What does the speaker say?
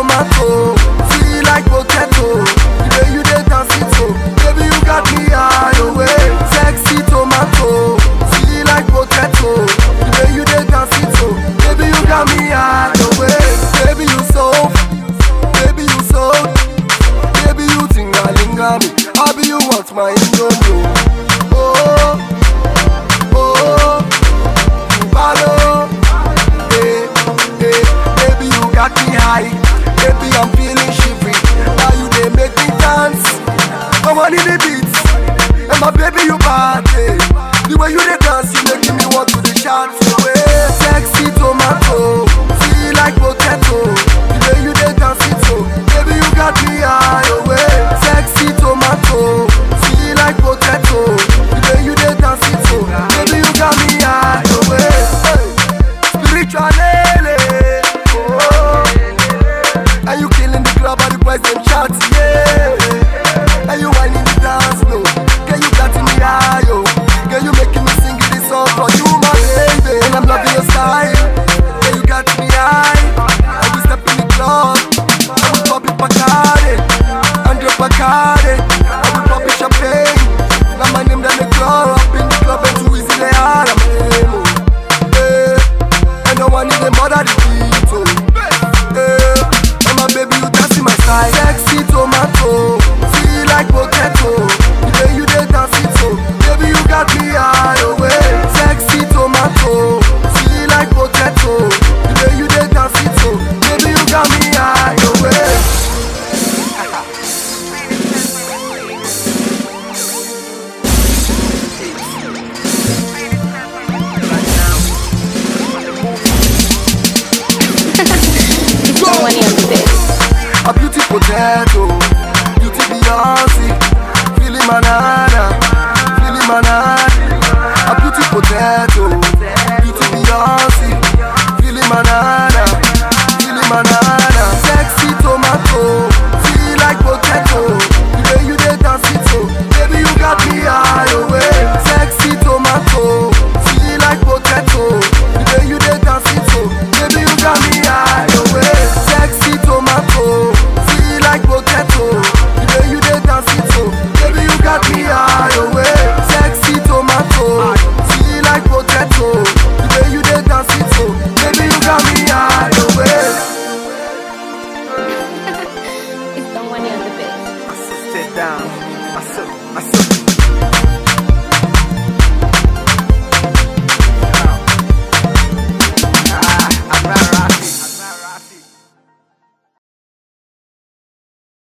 tomato, sweet like potato. The way you dey dance it so, baby you got me high away. Sexy tomato, sweet like potato. The way you dey dance it so, baby you got me high away. Baby you so, baby you so, baby you tingalinga me. I be you want my indomie. Oh, oh, you follow. Hey, hey, baby, you got me high. Baby, I'm feeling shivery. Now you they make me dance. I want the beats. And my baby, you bad. Hey. The way you they dance, you making me want to the shout away. Sexy tomato, feel like potato. The way you they dance it so, baby, you got me high away. Sexy tomato, feel like potato. The way you they dance it so, baby, you got me high away. Hey. Spiritual lele, oh. And you killing the club and the boys them shout, yeah. And you whining the dance, no. Girl, you got me high, yo. Girl, you making me sing this song for you, my baby. And I'm loving your style. Girl, you got me high. And we step in the club. And we pop it Bacardi. Andre Bacardi. And we pop it champagne. Now my name down the club. Up in the club and too easy they are. I'm emo. Eh. And no one even bother the beat, oh. Eh, and my baby, you dance in my style. Sexy tomato, feel like potato. The way you dey dance it so, baby, you got me high away. Sexy tomato, feel like potato. The way you dey dance it so, baby, you got me high away. It's the money on the bed. A beauty potato, beauty Beyonce, feeling banana, feeling banana. A beauty potato, beauty Beyonce, feeling banana, feeling banana. Sexy tomato, feel like potato. The way you dey dance it so, baby you got me high away. Sexy tomato, feel like potato. The way you dey dance it so, baby you got me high away. Sexy tomato, feel like potato. The way you dey dance it so, baby you got me high away. Sexy tomato, feel like potato. The way you dey dance it so, baby you got me high away. It's the money on the bed. I sit down, I sit, I sit